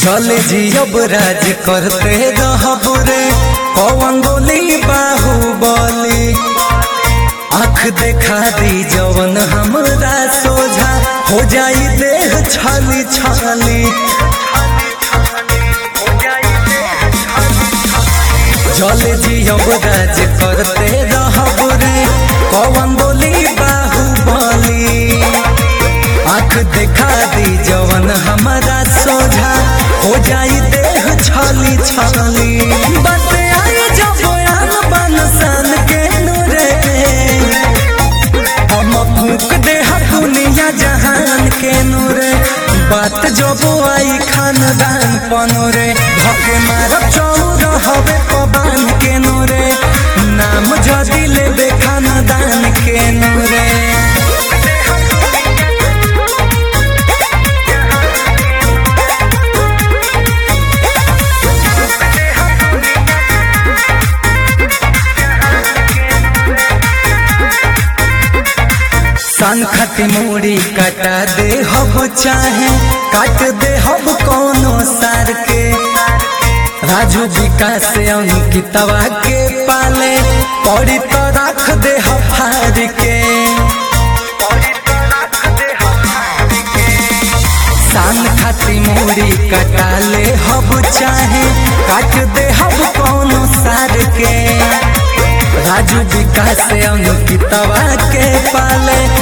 चले जी अब राज करते रहब रे कौन बोली बाहुबली आँख देखा दी जवन हमरा सोझा हो जाई देह छाली छाली चले जी अब राज करते रहब रे कौन बोली बाहुबली आँख देखा दी जवन हमारा सोझा हो जाई देह छाली छाली बस आई जब आन बन सन के नूरे हम फूक दे दुनिया जहान के नूरे बात जब आई खानदान पनोरे धके मारब चौर हवे पबान के नूरे नाम जदी लेबे खानदान के नूरे सन खत मूड़ी कटा दे हब चाहे काट दे हब कोनो सार के राजू विकास अंकितवा के पाले पड़ी तो रख दे हफार के सान खाती मूड़ी कटा ले हब चाहे काट दे हब कोनो सार के राजू विकास अंकितवा के पाले